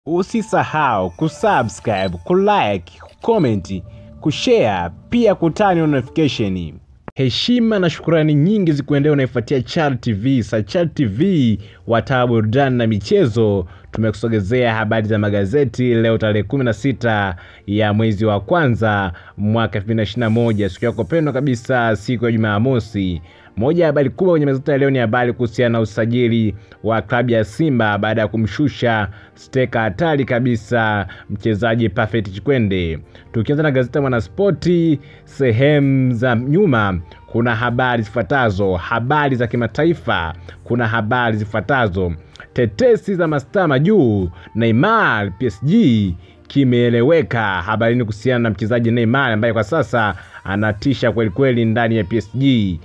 Usisahau kusubscribe, kulike, kucomment, kushare pia kutani notification. Heshima na shukurani nyingi zikuendea unaifuatia Chal TV. Sa Chal TV wataa burudani na michezo, tumekusogezea habari za magazeti leo tarehe 16 ya mwezi wa kwanza mwaka 2021 siku yako pendwa kabisa, siku ya Jumamosi. Moja ya habari kubwa kwenye magazeti ya leo ni habari kuhusiana na usajili wa klabu ya Simba baada ya kumshusha steka hatari kabisa mchezaji Perfect Chikwende. Tukianza na gazeti la Mwanaspoti sehemu za nyuma kuna habari zifuatazo, habari za kimataifa. Kuna habari zifuatazo: tetesi za mastaa majuu, Neymar PSG kimeeleweka. Habari ni kuhusiana na mchezaji Neymar ambaye kwa sasa anatisha kwelikweli ndani ya PSG.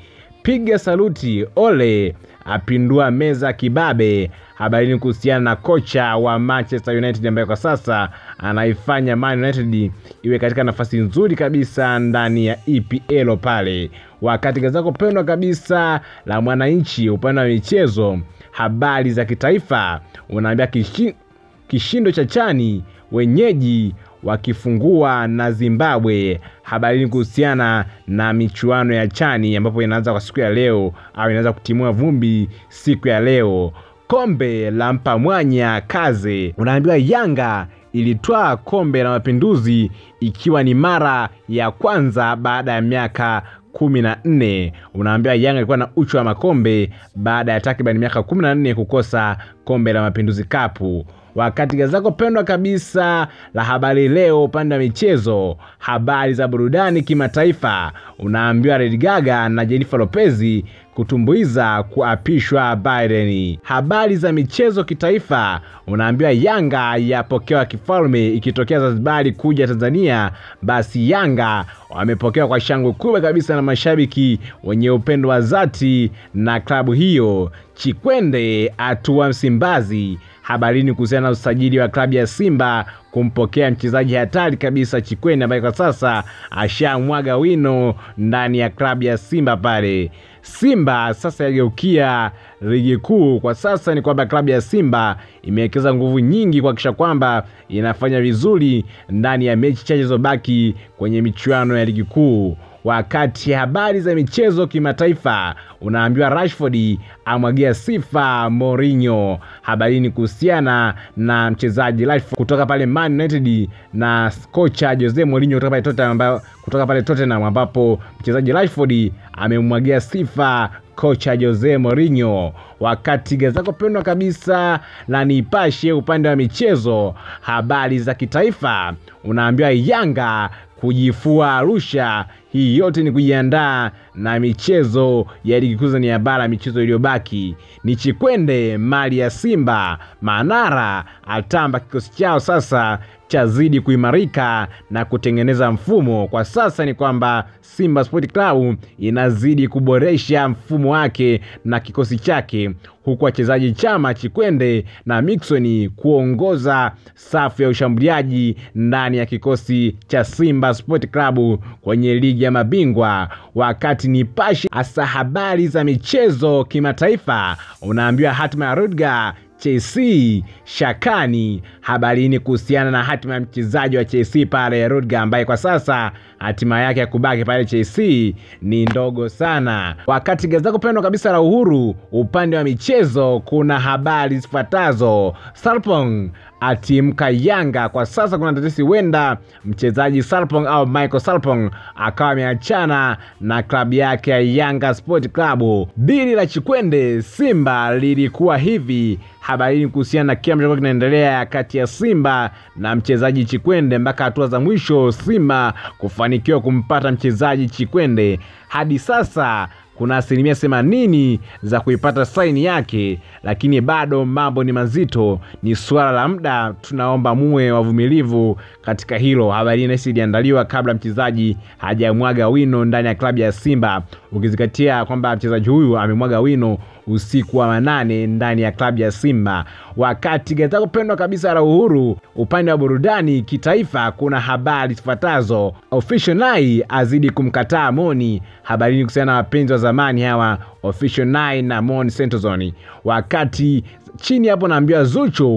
Piga saluti, Ole apindua meza kibabe. Habari ni kuhusiana na kocha wa Manchester United ambaye kwa sasa anaifanya Man United iwe katika nafasi nzuri kabisa ndani ya EPL pale. Wakati gazeti lako pendwa kabisa la Mwananchi upande wa michezo, habari za kitaifa, unaambia kishi, kishindo cha chani wenyeji wakifungua na Zimbabwe. Habari ni kuhusiana na michuano ya chani ambapo inaanza kwa siku ya leo au inaanza kutimua vumbi siku ya leo. Kombe la mpa mwanya kaze, unaambiwa Yanga ilitwaa kombe la mapinduzi ikiwa ni mara ya kwanza baada ya miaka kumi na nne. Unaambiwa Yanga ilikuwa na uchu wa makombe baada ya takriban miaka kumi na nne kukosa kombe la mapinduzi kapu wakati gazeti lako pendwa kabisa la habari leo upande wa michezo, habari za burudani kimataifa, unaambiwa Lady Gaga na Jennifer Lopez kutumbuiza kuapishwa Biden. Habari za michezo kitaifa, unaambiwa Yanga yapokewa kifalme ikitokea Zanzibari kuja Tanzania, basi Yanga wamepokewa kwa shangwe kubwa kabisa na mashabiki wenye upendo wa dhati na klabu hiyo. Chikwende atua Msimbazi habarini kuhusiana na usajili wa klabu ya Simba kumpokea mchezaji hatari kabisa Chikwende ambaye kwa sasa ashamwaga wino ndani ya klabu ya Simba pale. Simba sasa yageukia ligi kuu. Kwa sasa ni kwamba klabu ya Simba imewekeza nguvu nyingi kuhakikisha kwamba inafanya vizuri ndani ya mechi chache zilizobaki kwenye michuano ya ligi kuu. Wakati habari za michezo kimataifa, unaambiwa Rashford amwagia sifa Mourinho. Habarini kuhusiana na mchezaji Rashford kutoka pale Man United na kocha Jose Mourinho kutoka pale Tottenham, kutoka pale Tottenham ambapo mchezaji Rashford amemwagia sifa kocha Jose Mourinho. Wakati gazeti lako pendwa kabisa la Nipashe upande wa michezo, habari za kitaifa, unaambiwa Yanga kujifua Arusha. Hii yote ni kujiandaa na michezo ya ligi kuu Tanzania bara. Michezo iliyobaki ni Chikwende mali ya Simba. Manara atamba kikosi chao sasa chazidi kuimarika na kutengeneza mfumo. Kwa sasa ni kwamba Simba Sport Club inazidi kuboresha mfumo wake na kikosi chake, huku wachezaji Chama, Chikwende na Mixon kuongoza safu ya ushambuliaji ndani ya kikosi cha Simba Sport Club kwenye ligi ya mabingwa. Wakati Nipashe hasa habari za michezo kimataifa, unaambiwa hatima ya Rudiger Chelsea shakani. Habarini kuhusiana na hatima ya mchezaji wa Chelsea pale Rudiger, ambaye kwa sasa hatima yake ya kubaki pale Chelsea ni ndogo sana. Wakati gazeti lako pendwa kabisa la Uhuru upande wa michezo, kuna habari zifuatazo: Sarpong atimka Yanga. Kwa sasa kuna tetesi huenda mchezaji Sarpong au Michael Sarpong akawa ameachana na klabu yake ya Yanga Sport Club. Dili la Chikwende Simba lilikuwa hivi habarini kuhusiana na kile ambacho kinaendelea kati ya Simba na mchezaji Chikwende mpaka hatua za mwisho Simba kufanikiwa kumpata mchezaji Chikwende. Hadi sasa kuna asilimia themanini za kuipata saini yake, lakini bado mambo ni mazito, ni suala la muda. Tunaomba muwe wavumilivu katika hilo. Habari hii nahisi iliandaliwa kabla mchezaji hajamwaga wino ndani ya klabu ya Simba, ukizingatia kwamba mchezaji huyu amemwaga wino usiku wa manane ndani ya klabu ya Simba. Wakati gazeti lako pendwa kabisa la Uhuru upande wa burudani kitaifa, kuna habari zifuatazo: Official Nai azidi kumkataa Moni. Habarini kuhusiana na wapenzi wa zamani hawa Official Nai na Moni Sentozoni. Wakati chini hapo naambiwa Zuchu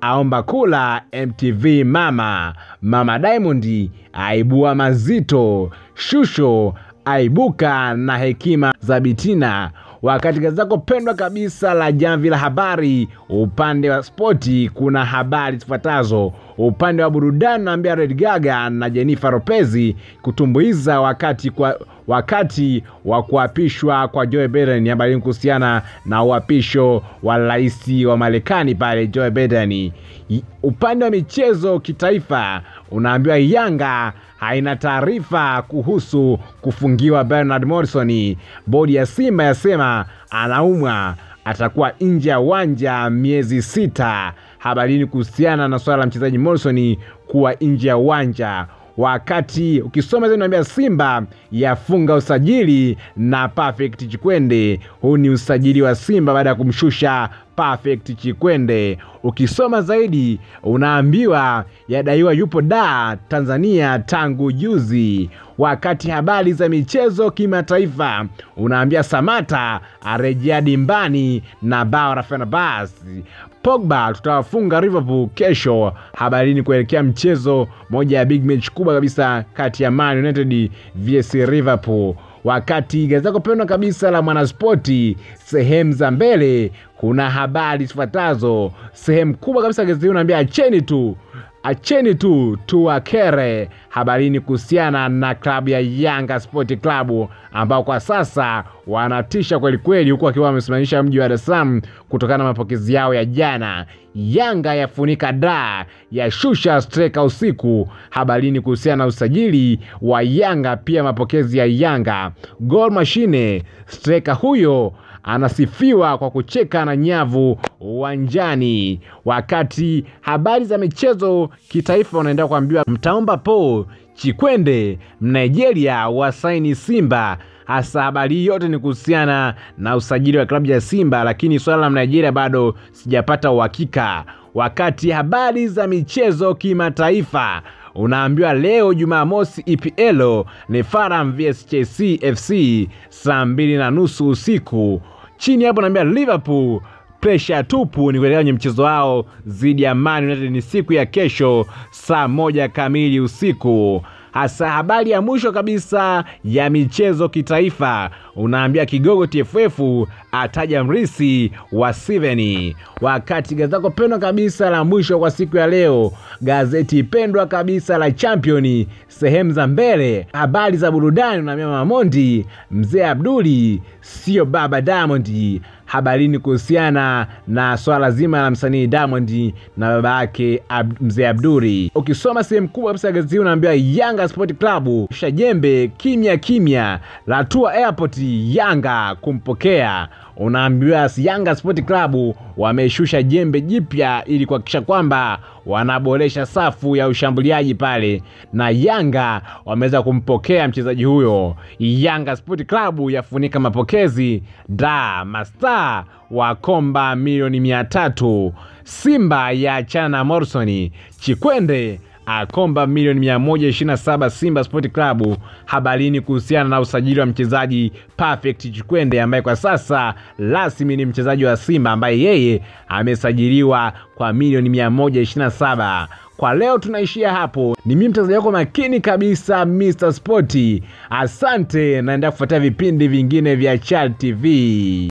aomba kula MTV mama. Mama Diamond aibua mazito. Shusho aibuka na hekima za Bitina. Wakati gazeti lako pendwa kabisa la Jamvi la Habari upande wa spoti kuna habari zifuatazo. Upande wa burudani naambia Red Gaga na Jennifer Lopez kutumbuiza wakati kwa wakati wa kuapishwa kwa Joe Biden. Habari kuhusiana na uapisho wa rais wa Marekani pale Joe Biden. Upande wa michezo kitaifa unaambiwa Yanga haina taarifa kuhusu kufungiwa Bernard Morrison. Bodi ya Simba yasema anaumwa, atakuwa nje ya uwanja miezi sita. Habarini kuhusiana na swala la mchezaji Morrison kuwa nje ya uwanja wakati ukisoma zaidi naambia Simba yafunga usajili na Perfect Chikwende. Huu ni usajili wa Simba baada ya kumshusha Perfect Chikwende. Ukisoma zaidi unaambiwa yadaiwa yupo da Tanzania tangu juzi. Wakati habari za michezo kimataifa unaambia Samata arejea dimbani na bao la Fenerbahce. Pogba tutawafunga Liverpool kesho. Habarini kuelekea mchezo moja ya big match kubwa kabisa kati ya Man United vs Liverpool. Wakati gazeti lako pendwa kabisa la Mwanaspoti sehemu za mbele kuna habari zifuatazo. Sehemu kubwa kabisa gazeti unaambia acheni tu acheni tu tuwakere. Habarini kuhusiana na klabu ya Yanga Sport Club ambao kwa sasa wanatisha kwelikweli, huku wakiwa wamesimamisha mji wa Dar es Salaam kutokana na mapokezi yao ya jana. Yanga yafunika da ya shusha streka usiku. Habarini kuhusiana na usajili wa Yanga, pia mapokezi ya Yanga. Gol Mashine streka huyo anasifiwa kwa kucheka na nyavu uwanjani. Wakati habari za michezo kitaifa unaendelea kuambiwa, mtaomba po Chikwende Mnigeria wasaini Simba. Hasa habari hii yote ni kuhusiana na usajili wa klabu ya Simba, lakini swala la Nigeria bado sijapata uhakika. Wakati habari za michezo kimataifa unaambiwa leo Jumamosi, EPL ni Fulham vs Chelsea FC saa mbili na nusu usiku. Chini hapo naambia Liverpool presha tupu ni kuelekea kwenye mchezo wao dhidi ya Man United ni siku ya kesho saa moja kamili usiku. Hasa habari ya mwisho kabisa ya michezo kitaifa unaambia kigogo TFF ataja mrisi wa Steven. Wakati gazeti lako pendwa kabisa la mwisho kwa siku ya leo, gazeti pendwa kabisa la Champion sehemu za mbele, habari za burudani unaambia Mamondi mzee Abduli sio baba Diamond habarini kuhusiana na swala zima la msanii Diamond na baba yake Ab mzee Abduri. Ukisoma sehemu kubwa kabisa ya gazeti unaambiwa Yanga Sport Club shajembe kimya kimya latua airport Yanga kumpokea. Unaambiwa Yanga Sport Club wameshusha jembe jipya ili kuhakikisha kwamba wanaboresha safu ya ushambuliaji pale, na Yanga wameweza kumpokea mchezaji huyo. Yanga Sport Club yafunika mapokezi da masta wa komba milioni mia tatu. Simba ya achana na Morrison. Chikwende akomba milioni 127 Simba Sport Club. Habarini kuhusiana na usajili wa mchezaji Perfect Chikwende ambaye kwa sasa rasmi ni mchezaji wa Simba ambaye yeye amesajiliwa kwa milioni 127. Kwa leo tunaishia hapo. Ni mimi mtazamaji wako makini kabisa Mr Spoti. Asante, naendelea kufuatia vipindi vingine vya Chal TV.